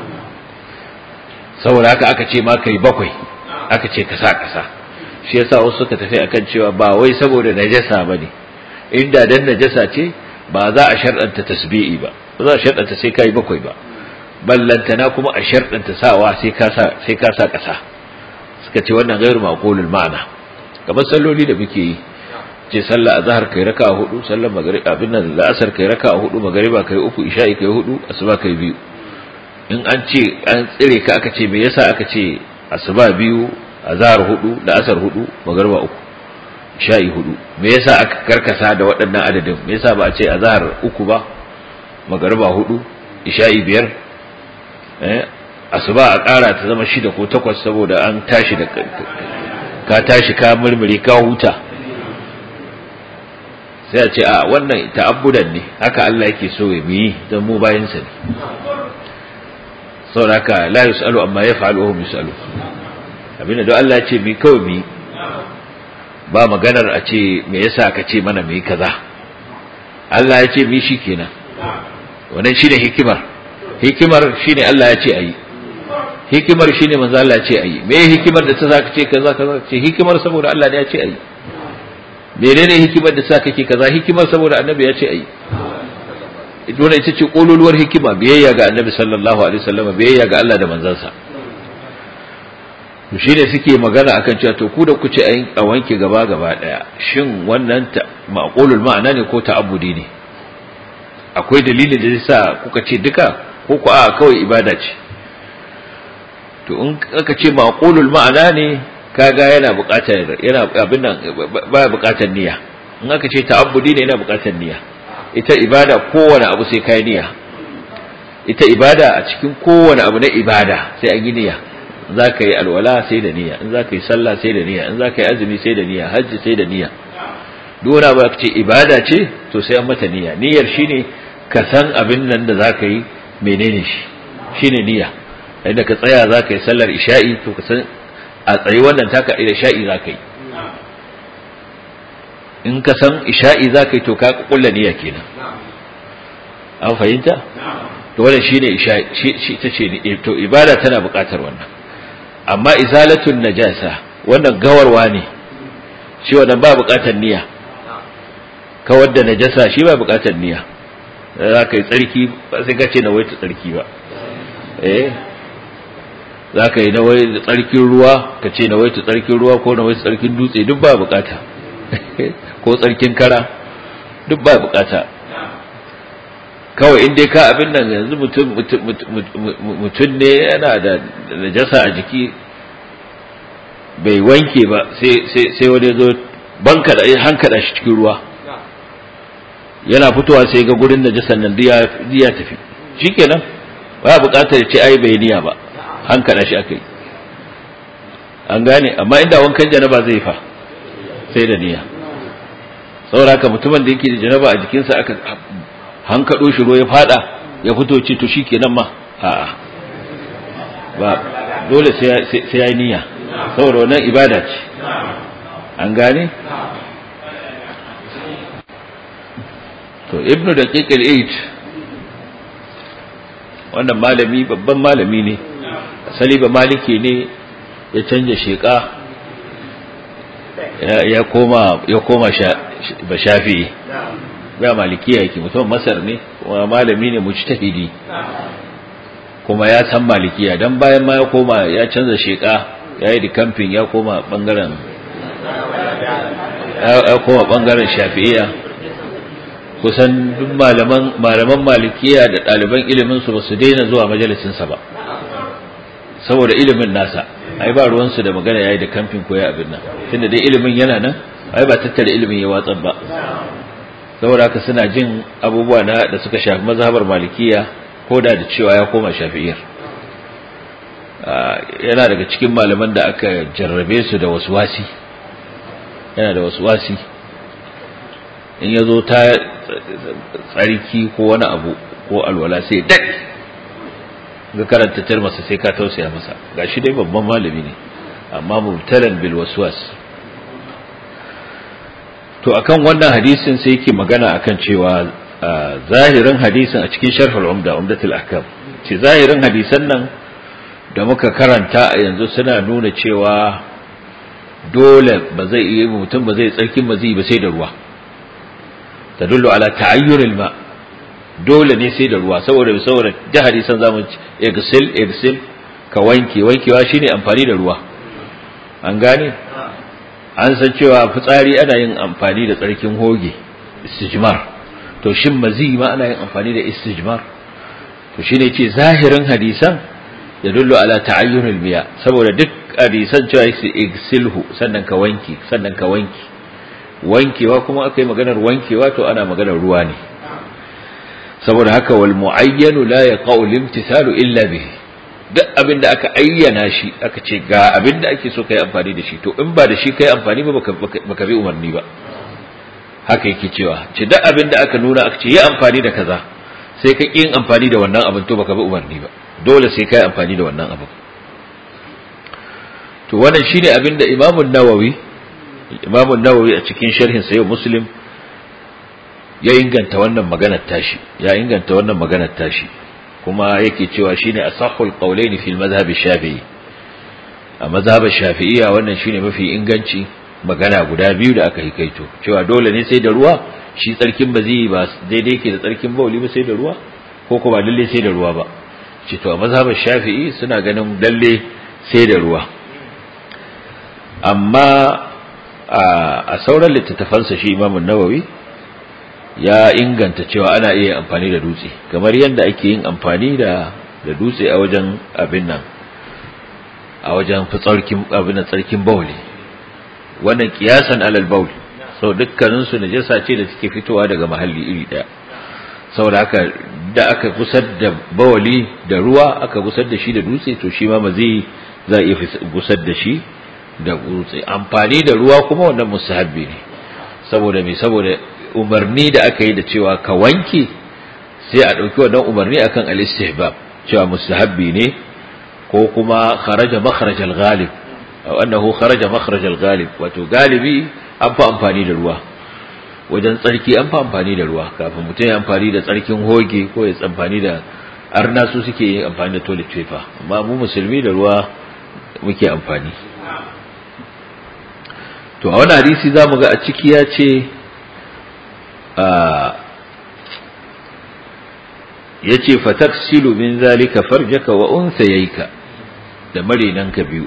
saboda haka aka ce ma kai bakwai aka ce ka sa kasa shi yasa wasu suka tafi akan cewa ba wai saboda najasa bane inda dan najasa ce ba za a shar'anta tasbi'i ba ba za a shar'anta sai kai bakwai ba ballantana kuma a shar'anta sawa sai ka sa sai ka sa kasa suka ce wannan gairu maqulul ma'ana kamar salloli da muke yi ce sallah azhar kai raka'a hudu sallar maghrib abin nan la'asar kai raka'a hudu magriba kai uku isha'i kai hudu asuba kai biyu in an ce an tsire ka aka ce me yasa aka ce asuba biyu azhar hudu la'asar hudu magriba uku isha'i hudu me yasa aka karkasa da waɗannan adadin me yasa ba a ce azhar uku ba magriba hudu isha'i biyar eh asuba a ƙara ta zama shida ko takwas saboda an tashi da ka tashi ka murmuri ka huta sai a ce a wannan ta'abbudan ne haka Allah yake so ya yi don mu bayan sa ne saboda haka la yusalu amma yaf'alu hum yusalu abinda don Allah ya ce mi kawai mi ba maganar a ce me yasa ka ce mana mi kaza Allah ya ce mi shikenan wannan shine hikimar hikimar shine Allah ya ce ayi hikimar shine manzo Allah ya ce ayi me hikimar da ta zaka ce kaza kaza ce hikimar saboda Allah ne ya ce ayi menene hikimar da sa kake kaza hikimar saboda annabi ya ce ayi dole ita ce kololuwar hikima biyayya ga annabi sallallahu alaihi wasallam biyayya ga Allah da manzansa shi ne suke magana akan cewa to ku da ku ce a wanke gaba gaba daya shin wannan ta maqulul ma'ana ne ko ta'abbudi ne akwai dalilin da zai sa kuka ce duka ko ku a kawai ibada ce to in aka ce maqulul ma'ana ne kaga yana buƙatar yana abin nan baya buƙatar niyya in aka ce ta'abbudi ne yana buƙatar niyya ita ibada kowane abu sai kai niyya ita ibada a cikin kowane abu na ibada sai an yi niyya za ka yi alwala sai da niyya in za ka yi sallah sai da niyya in za ka yi azumi sai da niyya hajji sai da niyya duk wani abu ce ibada ce to sai an mata niyya niyyar shine ka san abin nan da za ka yi menene shi shine niyya inda ka tsaya za ka yi sallar isha'i to ka san a tsayi wannan taka isha'i za ka yi in ka san isha'i za ka yi to ka kulla niyya kenan an fahimta to wannan shine isha'i shi ta ce to ibada tana buƙatar wannan amma izalatun najasa wannan gawarwa ne shi wannan ba buƙatar niyya kawar da najasa shi ba buƙatar niyya za ka yi tsarki ba sai ka ce na waita tsarki ba eh za ka yi na waita tsarkin ruwa ka ce na waita tsarkin ruwa ko na waita tsarkin dutse duk ba buƙata ko tsarkin kara duk ba buƙata kawai in dai ka abin nan yanzu mutum mutum ne yana da najasa a jiki bai wanke ba sai wani zo banka da hankada shi cikin ruwa yana fitowa sai ga gurin najasan nan ya tafi shikenan ba bukatar ce ai bai niya ba hankada shi aka yi an gane amma inda wankan janaba zai fa sai da niyya saboda haka mutumin da yake da janaba a jikinsa aka hankaɗo shi ruwa ya fada ya fito ce to shi kenan ma a'a ba dole sai ya yi niyya saboda wannan ibada ce an gane to ibnu da kekil 8 wannan malami babban malami ne asali ba maliki ne ya canja sheka ya koma ya koma ba shafi'i ba malikiya yake mutum masar ne kuma malami ne mujtahidi kuma ya san malikiya dan bayan ma ya koma ya canza sheka yayi da kamfin ya koma bangaren ya koma bangaren shafi'iyya kusan duk malaman malaman malikiya da ɗaliban ilimin su ba su daina zuwa majalisin sa ba saboda ilimin nasa ai ba ruwan su da magana yayi da kamfin ko ya abin nan tunda dai ilimin yana nan ai ba tattara ilimin ya watsar ba saboda haka suna jin abubuwa na da suka shafi mazhabar malikiya ko da da cewa ya koma shafi'iyar yana daga cikin malaman da aka jarrabe su da waswasi yana da waswasi in ya zo ta tsarki ko wani abu ko alwala sai dak ga karanta tarmasa sai ka tausaya masa gashi dai babban malami ne amma mubtalan bil waswas to akan wannan hadisin sai yake magana akan cewa zahirin hadisin a cikin sharhul umda umdatul ahkam ce zahirin hadisan nan da muka karanta a yanzu suna nuna cewa dole ba zai yi mutum ba zai tsarkin ba zai ba sai da ruwa tadullu ala ta'ayyuril ma dole ne sai da ruwa saboda saboda da hadisan zamu igsil igsil ka wanke wankewa shine amfani da ruwa an gane an san cewa fitsari ana yin amfani da tsarkin hoge istijmar to shin mazi ma ana yin amfani da istijmar to shine ce zahirin hadisan ya dullu ala ta'ayyunul miya saboda duk hadisan cewa yake igsilhu sannan ka wanki sannan ka wanki wankewa kuma akai maganar wankewa to ana maganar ruwa ne saboda haka wal muayyanu la yaqau limtithalu illa bihi duk abin da aka ayyana shi aka ce ga abin da ake so kai amfani da shi to in ba da shi kai amfani ba baka bi umarni ba haka yake cewa ce duk abin da aka nuna aka ce yi amfani da kaza sai ka yin amfani da wannan abin to baka bi umarni ba dole sai kai amfani da wannan abin to wannan shine abin da Imam Nawawi Imam Nawawi a cikin sharhin sa Muslim ya inganta wannan maganar tashi ya inganta wannan maganar tashi kuma yake cewa shine asahhul qawlaini fil madhhab shafi'i a madhhab shafi'iyya wannan shine mafi inganci magana guda biyu da aka hikaito cewa dole ne sai da ruwa shi tsarkin ba zai ba daidai ke da tsarkin bauli ba sai da ruwa ko kuma lalle sai da ruwa ba ce to a mazhabar shafi'i suna ganin lalle sai da ruwa amma a sauran littattafansa shi imamun nawawi ya inganta cewa ana iya amfani da dutse kamar yadda ake yin amfani da da dutse a wajen abin nan a wajen fitsarkin abin nan tsarkin bauli wannan kiyasan alal baul sau dukkanin su najasa ce da suke fitowa daga mahalli iri daya saboda haka da aka gusar da bawali da ruwa aka gusar da shi da dutse to shi ma mazi za a iya gusar da shi da dutse amfani da ruwa kuma wannan musahabbi ne saboda me saboda umarni da aka yi da cewa ka wanke sai a ɗauki wannan umarni akan al-istihbab cewa mustahabbi ne ko kuma kharaja makharaj al-ghalib aw annahu kharaja makharaj al-ghalib wato galibi an fa amfani da ruwa wajen tsarki an fa amfani da ruwa kafin mutum ya amfani da tsarkin hoge ko ya amfani da arna su suke yin amfani da toilet paper amma mu musulmi da ruwa muke amfani to a wani hadisi zamu ga a ciki ya ce yace fataksilu min zalika farjaka wa unsayayka da marinanka biyu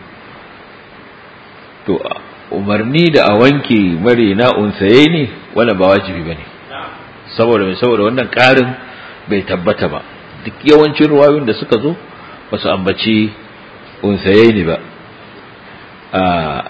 to umarni da a wanke marina unsaye ne wannan ba wajibi bane saboda mai saboda wannan karin bai tabbata ba duk yawancin ruwayoyin da suka zo ba su ambaci unsaye ne ba a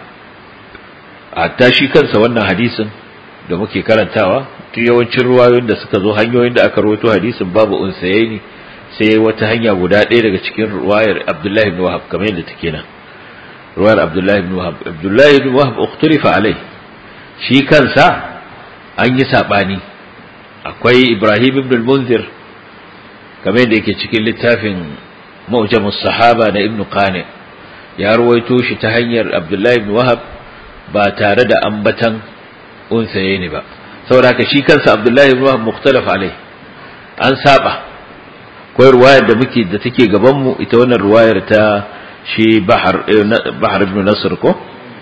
hatta shi kansa wannan hadisin da muke karantawa tun yawancin ruwayoyin da suka zo hanyoyin da aka rawaito hadisin babu unsaye ne sai wata hanya guda ɗaya daga cikin ruwayar Abdullahi ibn Wahab kamar yadda take nan ruwayar Abdullahi ibn Wahab Abdullahi ibn Wahab ukhturifa alai shi kansa an yi sabani akwai Ibrahim ibn al-Munzir kamar yadda yake cikin littafin Mu'jamus Sahaba na Ibn Qani ya ruwaito shi ta hanyar Abdullahi ibn Wahab ba tare da ambatan unsaye ne ba saboda ka shi kansa Abdullahi ibn Wahab mukhtalaf alai an saba akwai ruwayar da muke da take gaban mu ita wannan ruwayar ta shi Bahar Bahar ibn Nasr ko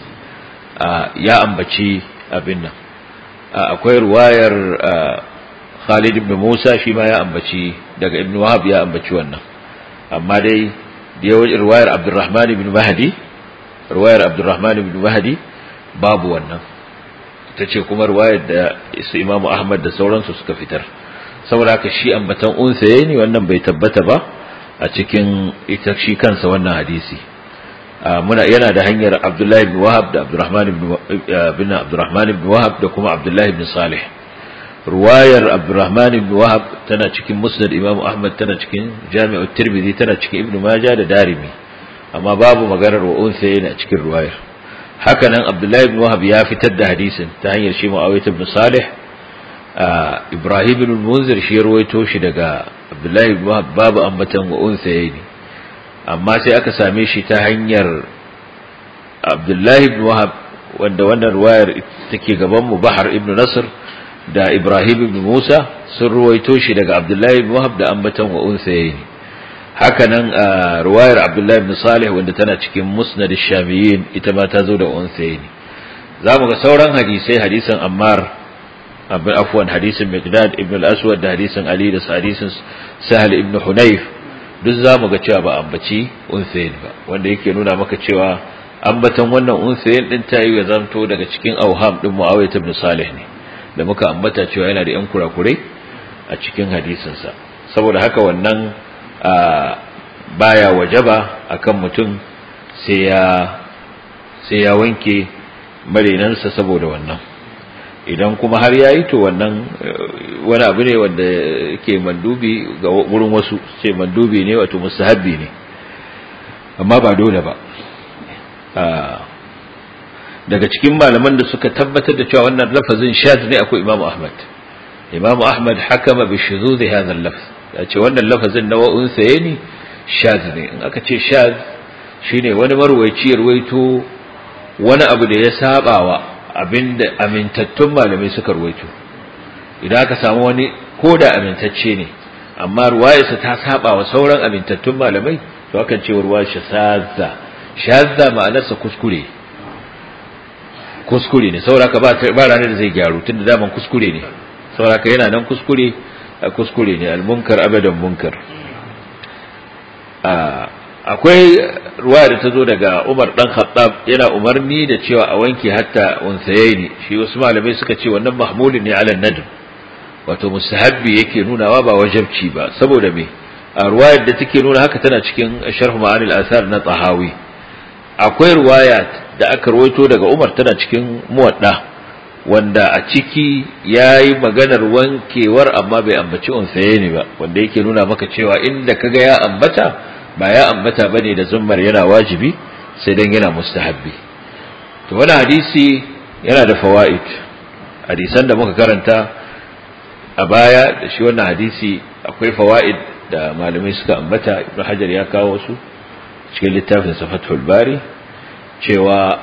ya ambaci abin nan akwai ruwayar Khalid ibn Musa shi ma ya ambaci daga Ibn Wahab ya ambaci wannan amma dai da yawan ruwayar Abdurrahman ibn Mahdi ruwayar Abdurrahman ibn Mahdi babu wannan ita ce kuma ruwayar da su Imam Ahmad da sauransu suka fitar saboda haka shi ambatan unsaye ne wannan bai tabbata ba a cikin ita shi kansa wannan hadisi muna yana da hanyar Abdullah ibn Wahab da Abdurrahman ibn ibn Abdurrahman ibn Wahab da kuma Abdullah ibn Salih ruwayar Abdurrahman ibn Wahab tana cikin Musnad Imam Ahmad tana cikin Jami'ut Tirmidhi tana cikin Ibn Majah da Darimi amma babu maganar wa unsaye ne a cikin ruwayar haka nan Abdullah ibn Wahab ya fitar da hadisin ta hanyar shi Muawiyah ibn Salih Ibrahim ibn Munzir shi ruwaito shi daga Abdullah ibn Wahab babu ambatan wa unsaye ne amma sai aka same shi ta hanyar Abdullah ibn Wahab wanda wannan ruwayar take gaban mu Bahar ibn Nasr da Ibrahim ibn Musa sun ruwaito shi daga Abdullah ibn Wahab da ambatan wa unsaye ne haka nan ruwayar Abdullah ibn Salih wanda tana cikin Musnad ash-Shamiyyin ita ma ta zo da unsaye ne zamu ga sauran hadisai hadisin Ammar abin afwan hadisin Miqdad ibn al-Aswad da hadisin Ali da hadisin Sahal ibn Hunayf duk zamu ga cewa ba ambaci unsayin ba wanda yake nuna maka cewa ambatan wannan unsayin din ta yi ya zanto daga cikin auham din Muawiyah ibn Salih ne da muka ambata cewa yana da yan kurakurai a cikin hadisin sa saboda haka wannan baya wajaba akan mutum sai ya sai ya wanke marinansa saboda wannan idan kuma har yayi to wannan wani abu ne wanda yake mandubi ga wurin wasu ce mandubi ne wato mustahabbi ne amma ba dole ba daga cikin malaman da suka tabbatar da cewa wannan lafazin shaz ne akwai Imam Ahmad Imam Ahmad hakama bi shuzuz hadha al-lafz ya ce wannan lafazin na wa'un saye ne shaz ne in aka ce shaz shine wani marwayi ruwaito wani abu da ya sabawa abinda amintattun malamai suka ruwaito idan aka samu wani ko da amintacce ne amma ruwayarsa ta saba wa sauran amintattun malamai to akan ce ruwa shazza shazza ma'anarsa kuskure kuskure ne sauraka ba ba ranar da zai gyaru tunda daman kuskure ne sauraka yana nan kuskure kuskure ne almunkar abadan munkar akwai ruwa da ta zo daga Umar dan Khattab yana umarni da cewa a wanke hatta unsayaini shi wasu malamai suka ce wannan mahmulin ne ala nadm wato mustahabbi yake nunawa ba wajabci ba saboda me a ruwayar da take nuna haka tana cikin sharh ma'anil asar na tahawi akwai ruwaya da aka rawaito daga Umar tana cikin muwadda wanda a ciki yayi maganar wankewar amma bai ambaci unsayaini ba wanda yake nuna maka cewa inda kaga ya ambata ba ya ambata bane da zummar yana wajibi sai dan yana mustahabbi to wannan hadisi yana da fawaid hadisan da muka karanta a baya da shi wannan hadisi akwai fawaid da malamai suka ambata ibnu hajar ya kawo su cikin littafin safatul bari cewa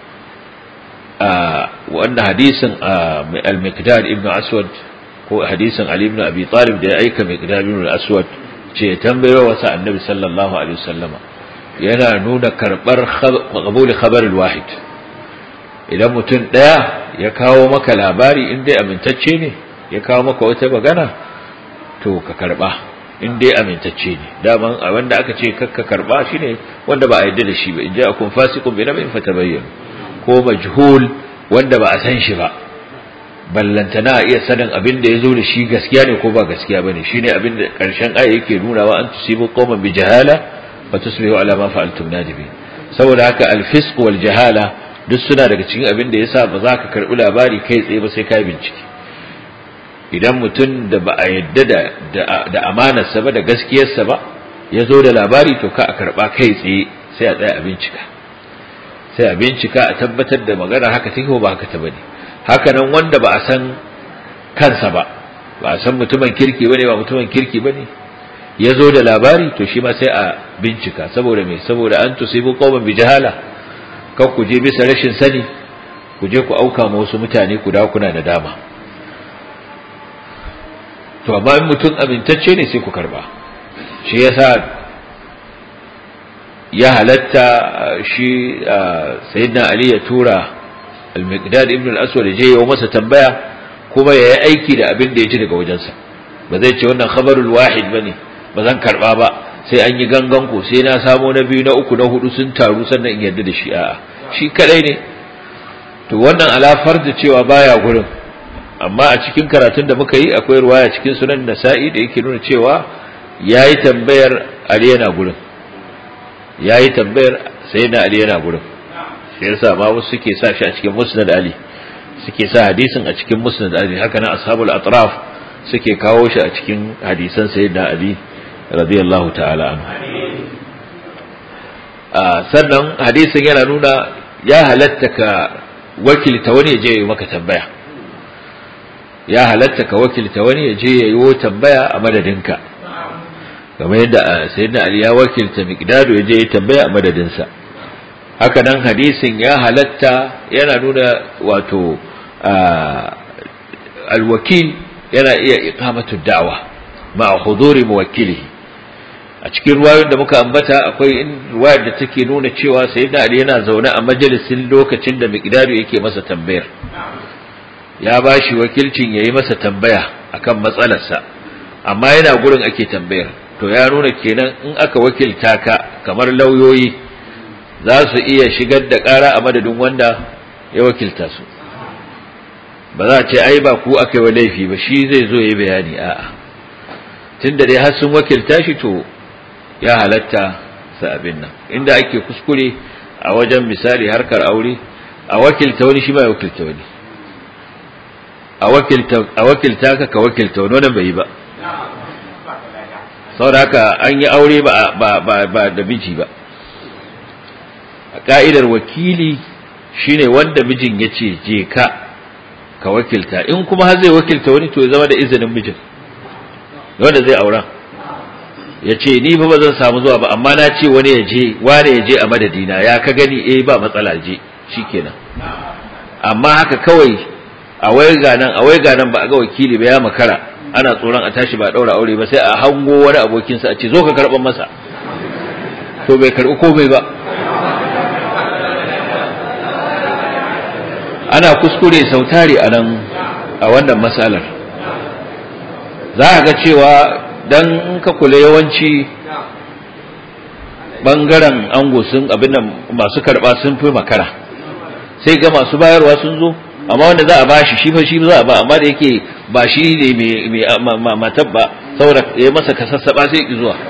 a wannan hadisin al-miqdad ibnu aswad ko hadisin ali ibn abi talib da ya aika miqdad ibn al-aswad ce tambayo wasa annabi sallallahu alaihi wasallama yana nuna karbar qabul khabar al-wahid idan mutum daya ya kawo maka labari in dai amintacce ne ya kawo maka wata magana to ka karba in dai amintacce ne daman a wanda aka ce kakka karba shine wanda ba a yarda da shi ba in ja akun fasiqun bi nabin fatabayyan ko majhul wanda ba a san shi ba ballantana iya sanin abin da yazo da shi gaskiya ne ko ba gaskiya bane shine abin da karshen aya yake nunawa an tusibu qauman bi jahala wa tusbihu ala ma fa'altum nadibi saboda haka al-fisq wal jahala duk suna daga cikin abin da yasa ba za ka karbi labari kai tsaye ba sai ka bincike idan mutum da ba a yadda da da amanarsa ba da gaskiyarsa ba ya zo da labari to ka a karba kai tsaye sai a tsaya a bincika sai a bincika a tabbatar da magana haka take ko ba haka ta bane haka nan wanda ba a san kansa ba ba a san mutumin kirki bane ba mutumin kirki bane ya zo da labari to shi ma sai a bincika saboda me saboda an tusibu qauman bi jahala kan ku je bisa rashin sani ku je ku auka ma wasu mutane ku da kuna da dama to amma in mutum amintacce ne sai ku karba shi yasa ya halatta shi sayyidina ali ya tura al-miqdad ibn al-aswad je ya masa tambaya kuma ya yi aiki da abin da ya ji daga wajensa ba zai ce wannan khabarul wahid bane ba zan karba ba sai an yi gangan ko sai na samo na biyu na uku na hudu sun taru sannan in yarda da shi a'a shi kadai ne to wannan alafar da cewa baya gurin amma a cikin karatun da muka yi akwai ruwaya cikin sunan nasa'i da yake nuna cewa yayi tambayar ali yana gurin yayi tambayar sayyidina ali yana gurin shi yasa ma wasu suke sa shi a cikin musnad ali suke sa hadisin a cikin musnad ali haka nan ashabul atraf suke kawo shi a cikin hadisan sayyidina ali radiyallahu ta'ala anhu sannan hadisin yana nuna ya halatta ka wakilta wani ya je yi maka tambaya ya halatta ka wakilta wani ya je ya yi tambaya a madadinka kamar yadda sayyidina ali ya wakilta miqdadu ya je ya tambaya a madadinsa haka nan hadisin ya halatta yana nuna wato alwakil yana iya iqamatu da'wa ma'a huduri muwakkilihi a cikin ruwayoyin da muka ambata akwai ruwayar da take nuna cewa sayyidina ali yana zaune a majalisin lokacin da miqdaru yake masa tambayar ya bashi wakilcin yayi masa tambaya akan matsalarsa amma yana gurin ake tambayar to ya nuna kenan in aka wakilta ka kamar lauyoyi za su iya shigar da ƙara a madadin wanda ya wakilta su ba za a ce ai ba ku aka yi wa laifi ba shi zai zo ya yi bayani a'a tun da dai har sun wakilta shi to ya halatta sa abin nan inda ake kuskure a wajen misali harkar aure a wakilta wani shi ba ya wakilta wani a wakilta a wakilta ka ka wakilta wani wannan bai yi ba saboda haka an yi aure ba ba ba, ba da miji ba a ka'idar wakili shine wanda mijin ya ce je ka ka wakilta in kuma har zai wakilta wani to ya zama da izinin mijin wanda zai aura ya ce ni ba zan samu zuwa ba amma na ce wani ya je wani ya je a madadina ya ka gani eh ba matsala je shikenan amma haka kawai a waiga nan a waiga nan ba a ga wakili ba ya makara ana tsoron a tashi ba daura aure ba sai a hango wani abokinsa a ce zo ka karban masa to bai karbi komai ba ana kuskure sautari a nan a wannan matsalar za a ga cewa dan in ka kula yawanci bangaren ango sun abin masu karba sun fi makara sai ga masu bayarwa sun zo amma wanda za a ba shi shi fa shi za a ba amma da yake ba shi ne mai matar ba saboda ya masa kasassaba sai ki zuwa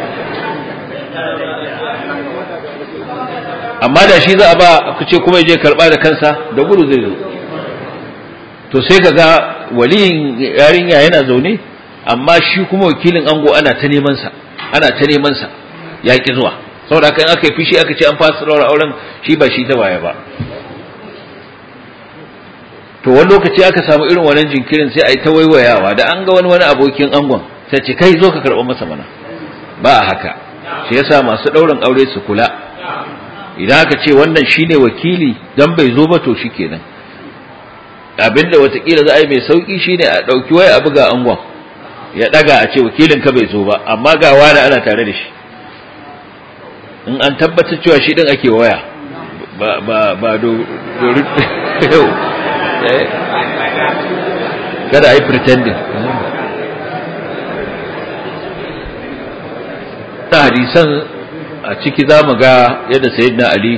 amma da shi za a ba ku ce kuma je karba da kansa da gudu zai zo to sai ka ga waliyin yarinya yana zaune amma shi kuma wakilin ango ana ta neman sa ana ta neman sa ya ki zuwa saboda kan aka yi fishi aka ce an fasa raura auren shi ba shi ta baya ba to wani lokaci aka samu irin wannan jinkirin sai a yi ta waiwayawa da an ga wani wani abokin angon sai ce kai zo ka karɓa masa mana ba a haka shi yasa masu ɗaurin aure su kula idan aka ce wannan shine wakili dan bai zo ba to shikenan abinda watakila za a yi mai sauki shine a ɗauki waya a buga angon ya ɗaga a ce wakilin ka bai zo ba amma ga wani ana tare da shi in an tabbatar cewa shi ɗin ake waya ba ba ba do kada a yi pretending ta hadisan a ciki za mu ga yadda sayyidina ali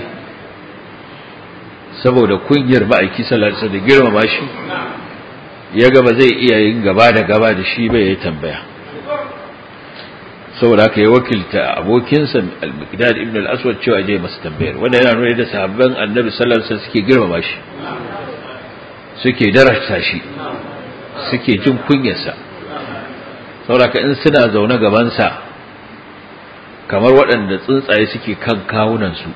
saboda kungiyar ma'aiki sallallahu da girmama shi ya gaba zai iya yin gaba da gaba da shi bai yi tambaya saboda haka ya wakilta abokinsa al-miqdad ibn al-aswad cewa je masa tambayar wanda yana nuna da sahabban annabi sallallahu alaihi wasallam suke girmama shi suke darasta shi suke jin kunyarsa saboda in suna zaune gabansa kamar waɗanda tsuntsaye suke kan kawunansu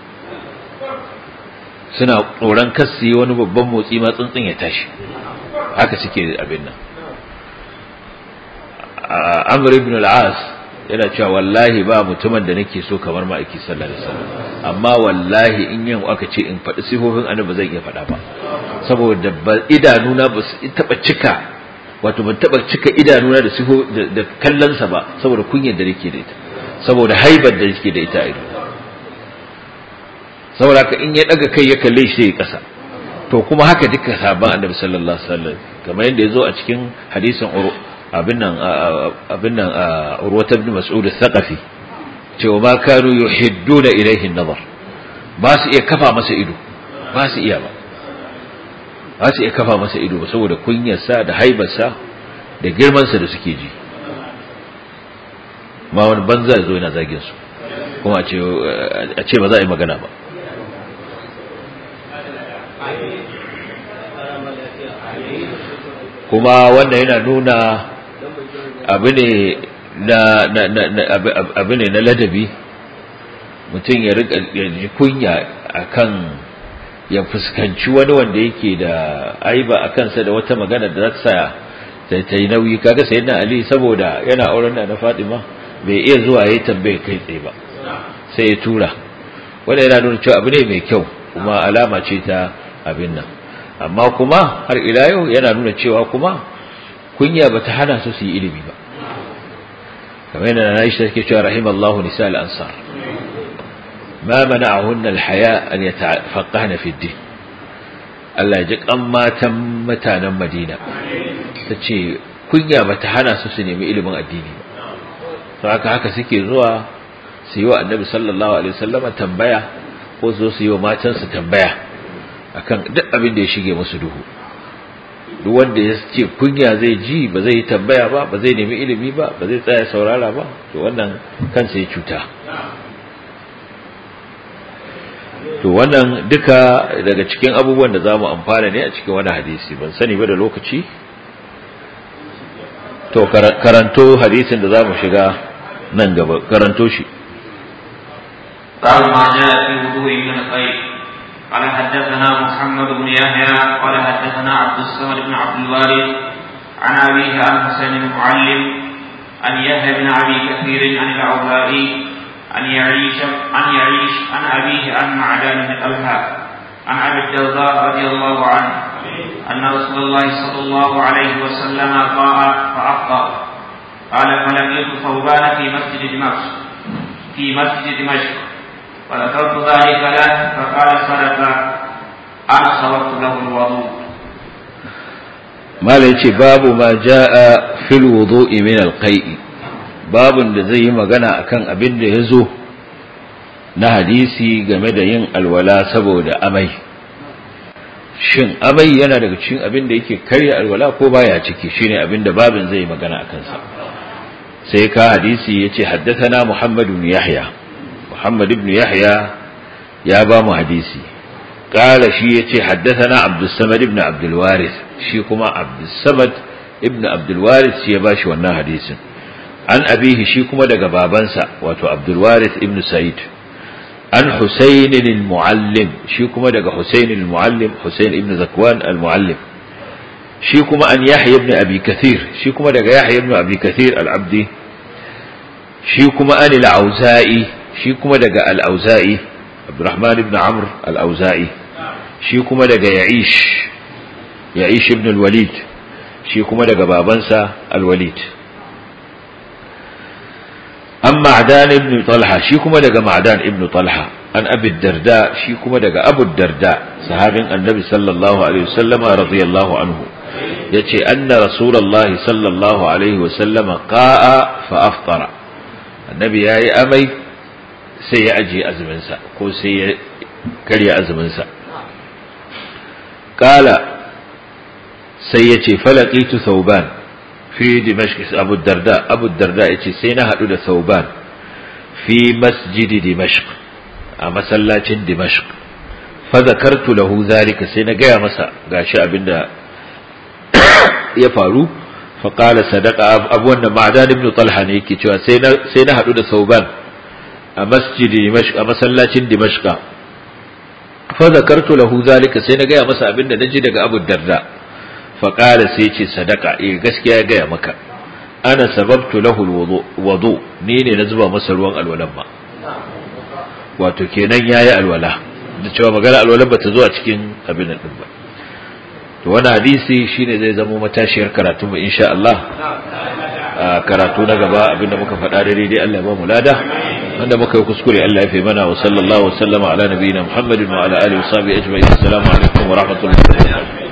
suna tsoron kassi wani babban motsi ma tsuntsun ya tashi haka suke abin nan amr ibn al-as yana cewa wallahi ba mutumin da nake so kamar ma'aiki sallallahu alaihi wasallam amma wallahi in yau aka ce in faɗi sifofin annabi zan iya faɗa ba saboda idanuna ba su taɓa cika wato ban taɓa cika idanuna da sifo da kallonsa ba saboda kunyar da nake da ita saboda haibar da yake da ita a ido saboda ka in ya daga kai ya kalle shi sai kasa to kuma haka duka sahabban annabi sallallahu alaihi wasallam kamar yadda yazo a cikin hadisin abin nan abin nan urwata ibn mas'ud al-thaqafi cewa ma kanu yuhidduna ilayhi an-nazar ba su iya kafa masa ido ba su iya ba ba su iya kafa masa ido ba saboda kunyarsa da haibarsa da girmansa da suke ji ma wani banza ya zo yana zagin su kuma a ce ba za a yi magana ba kuma wanda yana nuna abu ne na abu ne na ladabi mutum ya rika ji kunya akan ya fuskanci wani wanda yake da aiba a kansa da wata magana da za ta sa ta yi nauyi kaga sayyidina ali saboda yana auren da na fatima bai iya zuwa ya tambaye kai tsaye ba sai ya tura wanda yana nuna cewa abu ne mai kyau kuma alama ce ta abin nan amma kuma har ila yau yana nuna cewa kuma kunya bata hana su su yi ilimi ba kamar yadda na Aisha take cewa rahimallahu nisa al-ansar ma mana'ahunna al-haya an yatafaqahna fi ad-din Allah ya ji kan matan mutanen Madina tace kunya bata hana su su nemi ilimin addini ba to haka haka suke zuwa su yi wa Annabi sallallahu alaihi wasallama tambaya ko su su yi wa matansu tambaya akan duk abin da ya shige musu duhu duk wanda ya ce kunya zai ji ba zai yi tambaya ba ba zai nemi ilimi ba ba zai tsaya saurara ba to wannan kansa ya cuta to wannan duka daga cikin abubuwan da za mu amfana ne a cikin wani hadisi ban sani ba da lokaci to karanto hadisin da za mu shiga nan gaba karanto shi قال ما جاء في وضوء من الخير قال حدثنا محمد بن يحيى قال حدثنا عبد الصمد بن عبد الوارث عن أبيه عن حسين المعلم عن يحيى بن أبي كثير عن العوفائي عن يعيش عن يعيش عن أبيه عن معدان بن طلحة عن أبي الدرداء رضي الله عنه أن رسول الله صلى الله عليه وسلم قال فأفطر قال فلقيت ثوبان في مسجد دمشق في مسجد دمشق فذكرت ذلك له فقال صدق أنا صببت له الوضوء mala yace babu ma jaa fil wudu'i min al qai'i babun da zai yi magana akan abin da yazo na hadisi game da yin alwala saboda amai shin amai yana daga cikin abin da yake karya alwala ko baya ciki shine abin da babin zai magana akan sa sai ka hadisi yace haddathana muhammad ibn yahya muhammad ibn yahya ya ba mu hadisi قال شي يتي حدثنا عبد الصمد ابن عبد الوارث شي كما عبد الصمد ابن عبد الوارث شي باشي wannan hadisin an abihi shi kuma daga babansa wato Abdul Warith ibn Sa'id an Husayn al-Muallim shi kuma daga Husayn al-Muallim Husayn ibn Zakwan al-Muallim shi kuma an Yahya ibn Abi Kathir shi kuma daga Yahya ibn Abi Kathir al-Abdi shi kuma an al-Auza'i shi kuma daga al-Auza'i Abdurrahman ibn Amr al-Auza'i shi kuma daga Ya'ish Ya'ish ibn al-Walid shi kuma daga babansa al-Walid an Ma'dan ibn Talha shi kuma daga Ma'dan ibn Talha an Abi Darda shi kuma daga Abu Darda sahabin Annabi sallallahu alaihi wasallama radiyallahu anhu yace anna Rasulullahi sallallahu alaihi wasallama qa'a fa aftara Annabi yayi amai sai ya ajiye azuminsa ko sai ya karya azuminsa kala sai ya ce falakitu sauban fi dimashq abu darda abu darda ya ce sai na haɗu da sauban fi masjidi dimashq a masallacin dimashq fa zakartu lahu zalika sai na gaya masa gashi abinda ya faru fa qala sadaqa abu wannan ma'dan ibn talha ne yake cewa sai na sai na haɗu da sauban a masjidi dimashq a masallacin dimashq fa zakartu lahu zalika sai na gaya masa abinda naji daga Abu Darda fa qala sai ce sadaka eh gaskiya ya gaya maka ana sababtu lahu alwudu ni ne na zuba masa ruwan alwalan ma wato kenan yayi alwala da cewa magana alwalan ba ta zo a cikin abin nan din ba to wannan hadisi shine zai zama matashiyar karatu mu insha Allah karatu na gaba abinda muka faɗa da daidai Allah ya ba mu lada wanda muka yi kuskure Allah ya fi mana wa sallallahu wa sallama ala nabiyina Muhammadin wa ala alihi wa sahbihi ajma'in assalamu alaikum wa rahmatullahi wa barakatuh